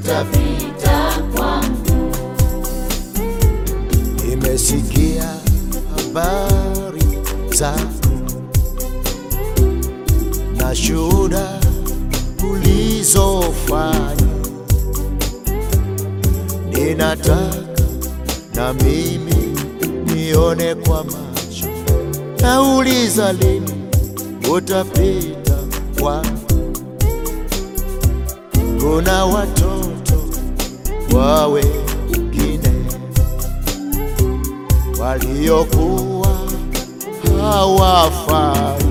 utapita kwangu. Nimesikia habari zako na shuhuda ulizofanya, ninataka na mimi nione kwa macho. Nauliza lini utapita kwangu? Kuna watoto wa wengine waliokuwa hawafai,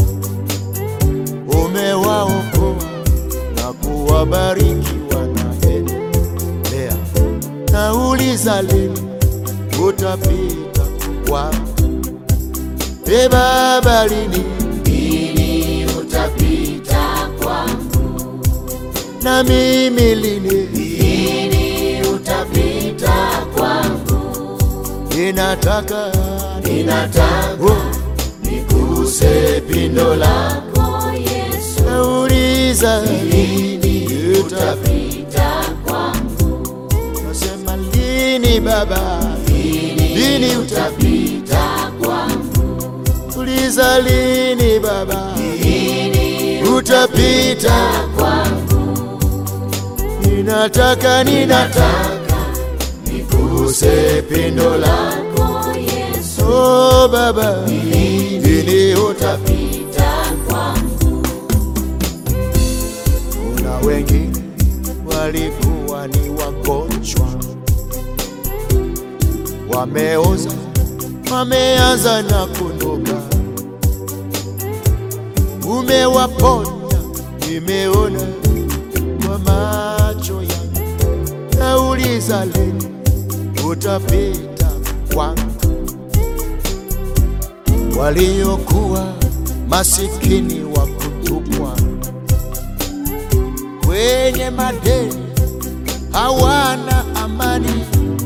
umewaokoa na kuwabariki, wanaendelea. Nauliza lini utapita kwangu? E Baba, lini Lini utapita kwangu? na mimi lini? Lini utapita kwangu? Ninataka Ninataka oh, niguse pindo lako Yesu. nauliza Lini uta utapita kwangu? nasema lini Baba, lini uta Utapita kwangu. uliza lini Baba, Lini utapita kwangu? ninataka ninataka Nataka niguse pindo lako Yesu. oh Baba, lini uta Utapita kwangu. Kuna wengine walikuwa ni wagonjwa, wameoza, wameanza na kunuka. Umewaponya, nimeona kwa macho yangu. Nauliza lini utapita kwangu? Waliokuwa masikini wa kutupwa wenye madeni hawana amani.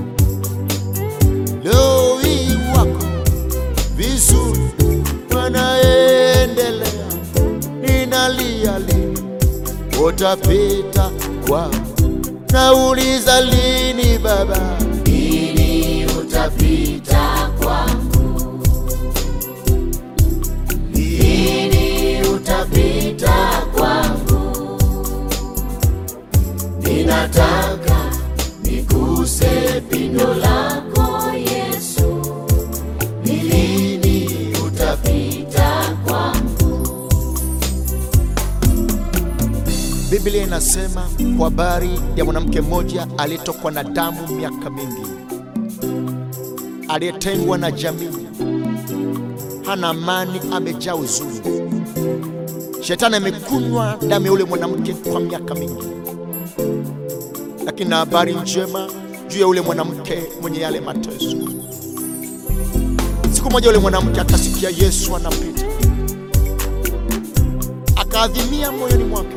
Leo hii wako vizuri, wanaendelea. Ninalia lini utapita kwangu? Nauliza lini Baba, Lini utapita kwangu? Lini utapita kwangu? Ninataka niguse pindo lako Yesu. Ni lini utapita kwangu? Biblia inasema kwa habari ya mwanamke mmoja aliyetokwa na damu miaka mingi, aliyetengwa na jamii, hana amani, amejaa huzuni. Shetani amekunywa damu ya yule mwanamke kwa miaka mingi, lakini na habari njema juu ya yule mwanamke mwenye yale mateso. Siku moja yule mwanamke akasikia Yesu anapita, akaadhimia moyoni mwake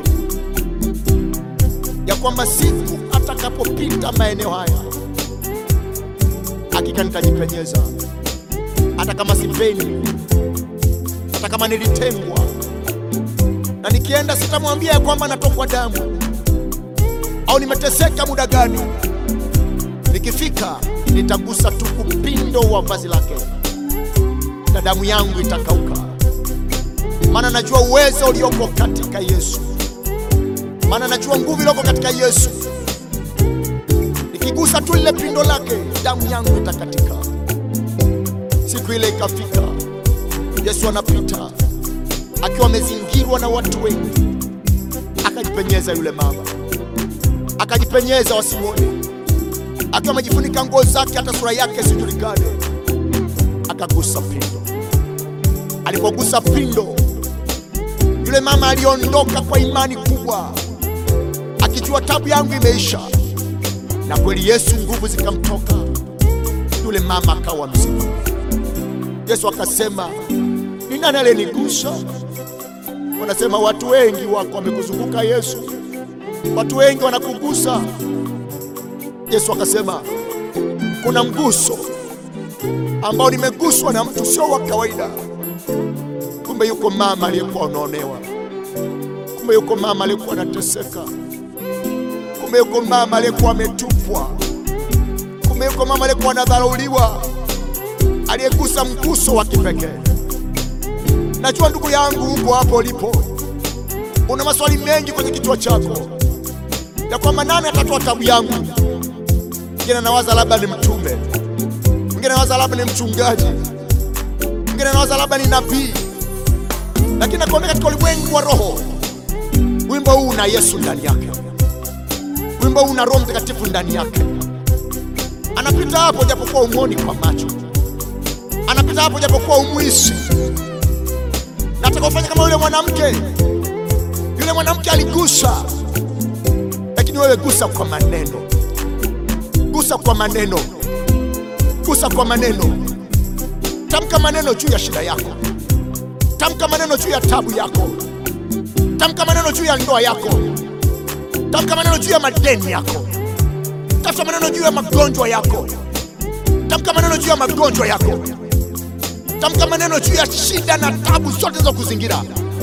ya kwamba siku atakapopita maeneo haya hakika nitajipenyeza, hata kama sipendi, hata kama nilitengwa, na nikienda sitamwambia ya kwamba natokwa damu au nimeteseka muda gani. Nikifika nitagusa tu upindo wa vazi lake na damu yangu itakauka, maana najua uwezo ulioko katika Yesu maana najua nguvu iliyoko katika Yesu. Nikigusa tu lile pindo lake, damu yangu itakatika. Siku ile ikafika, Yesu anapita akiwa amezingirwa na watu wengi, akajipenyeza yule mama, akajipenyeza wasimwone, akiwa amejifunika nguo zake, hata sura yake isijulikane, akagusa pindo. Alipogusa pindo, yule mama aliondoka kwa imani kubwa akijua tabu yangu imeisha, na kweli Yesu nguvu zikamtoka, yule mama akawa mzima. Yesu akasema, ni nani aliyenigusa? Wanasema watu wengi wako wamekuzunguka Yesu, watu wengi wanakugusa. Yesu akasema, kuna mguso ambao nimeguswa na mtu sio wa kawaida. Kumbe yuko mama aliyekuwa anaonewa, kumbe yuko mama aliyekuwa anateseka Kumbe yuko mama aliyekuwa ametupwa, kumbe yuko mama aliyekuwa anadharauliwa, aliyegusa mguso wa kipekee. Najua ndugu yangu, uko hapo ulipo, una maswali mengi kwenye kichwa chako ya kwamba nani atatoa tabu yangu. Mwingine anawaza labda ni mtume, mwingine anawaza labda ni mchungaji, mwingine anawaza labda ni nabii, lakini nakwambia katika ulimwengu wa roho, wimbo huu una Yesu ndani yake, wimbo huu una Roho Mtakatifu ndani yake. Anapita hapo japokuwa umwoni kwa macho, anapita hapo japokuwa umwisi. Nataka ufanye kama yule mwanamke. Yule mwanamke aligusa, lakini wewe gusa kwa maneno, gusa kwa maneno, gusa kwa maneno. Tamka maneno juu ya shida yako, tamka maneno juu ya tabu yako, tamka maneno juu ya ndoa yako, tamka maneno juu ya madeni yako, tamka maneno juu ya magonjwa yako, tamka maneno juu ya magonjwa yako, tamka maneno juu ya shida na tabu zote za kuzingira.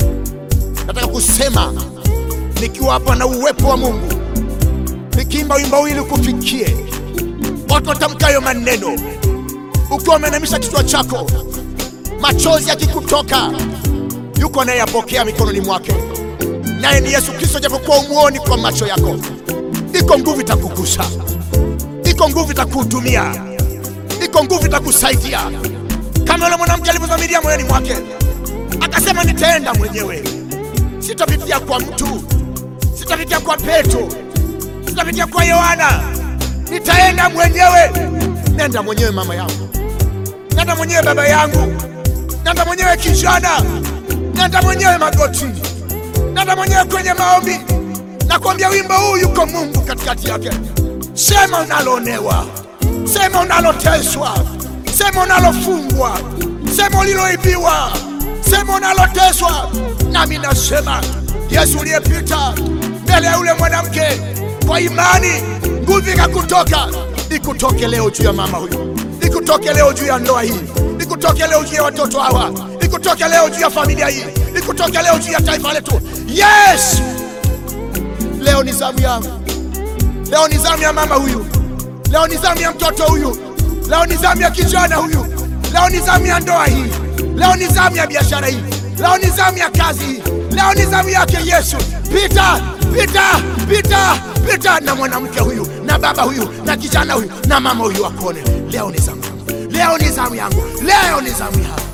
Nataka kusema nikiwa hapa na uwepo wa Mungu, nikiimba wimbo huu ili kufikie watu watamkayo maneno, ukiwa umeinamisha kichwa chako, machozi yakikutoka, yuko anayeyapokea mikononi mwake, naye ni Yesu Kristo. Japokuwa umuoni kwa macho yako, iko nguvu itakugusa, iko nguvu itakuhudumia, iko nguvu itakusaidia, kama yule mwanamke alivyodhamiria moyoni mwake, akasema nitaenda mwenyewe, sitapitia kwa mtu, sitapitia kwa Petro, sitapitia kwa Yohana, nitaenda mwenyewe. Nenda mwenyewe mama yangu, nenda mwenyewe baba yangu, nenda mwenyewe kijana, nenda mwenyewe magotini, nenda mwenyewe kwenye maombi. Nakwambia wimbo huu yuko Mungu katikati yake. Sema unaloonewa, sema unaloteswa, sema unalofungwa, sema uliloibiwa, sema unaloteswa. Nami nasema Yesu uliyepita mbele ya yule mwanamke kwa imani, nguvu ikakutoka, ikutoke leo juu ya mama huyu, ikutoke leo juu ya ndoa hii, ikutoke leo juu ya watoto hawa, ikutoke leo juu ya familia hii, ikutoke leo juu ya taifa letu. Yes, leo ni zamu yangu, leo ni zamu ya mama huyu, leo ni zamu ya mtoto huyu, leo ni zamu ya kijana huyu, leo ni zamu ya ndoa hii, leo ni zamu ya biashara hii, leo ni zamu ya kazi hii, leo ni zamu yake Yesu. Pita, pita, pita, pita na mwanamke huyu na baba huyu na kijana huyu na mama huyu akuone. Leo ni zamu yangu, leo ni zamu yangu, leo ni zamu yangu.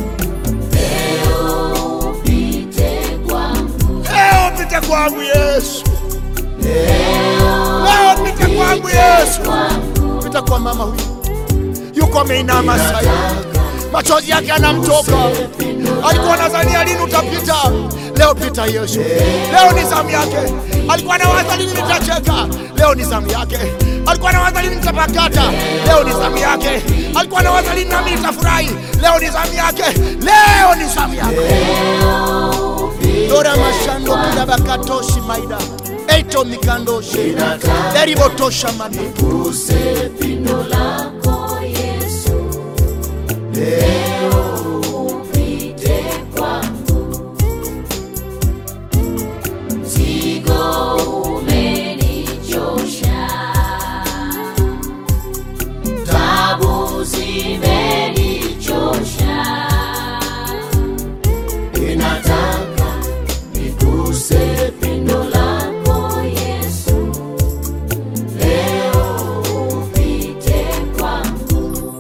Upite kwangu, Leo pita kwangu Yesu, leo pita kwangu Yesu. kwangu Pita kwa mama huyu, yuko ameinama sasa, machozi yake anamtoka. Alikuwa nadhania lini utapita, leo pita Yesu. Leo ni zamu yake. Alikuwa anawaza lini nitacheka, leo ni zamu yake. Alikuwa anawaza lini nitapakata, leo ni zamu yake. Alikuwa anawaza lini nami nitafurahi, leo ni zamu yake. Leo ni zamu yake. Dora mashando kila bakatoshi maida eito mikandoshi deribotosha mami Guse pindo lako Yesu, leo upite kwangu, mzigo umenichosha, tabu zimenichosha, ninataka niguse pindo lako Yesu, leo upite kwangu.